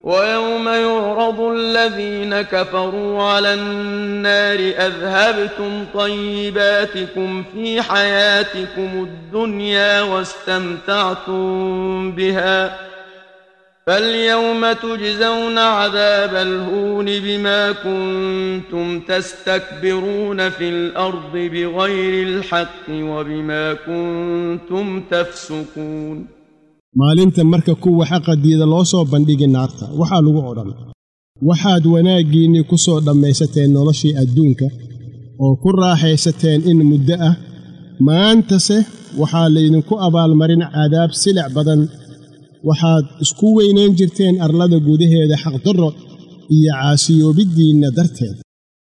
ويوم يعرض الذين كفروا على النار أذهبتم طيباتكم في حياتكم الدنيا واستمتعتم بها فاليوم تجزون عذاب الهون بما كنتم تستكبرون في الأرض بغير الحق وبما كنتم تفسقون maalinta marka kuwa xaqadiida loo soo bandhigi naarta waxaa lagu odhan waxaad wanaaggiinnii ku soo dhammaysateen noloshii adduunka oo ku raaxaysateen in muddo ah maantase waxaa laydinku abaalmarin cadaab silic badan waxaad isku weynayn jirteen arlada gudaheeda xaqdarro iyo caasiyoobiddiinna darteed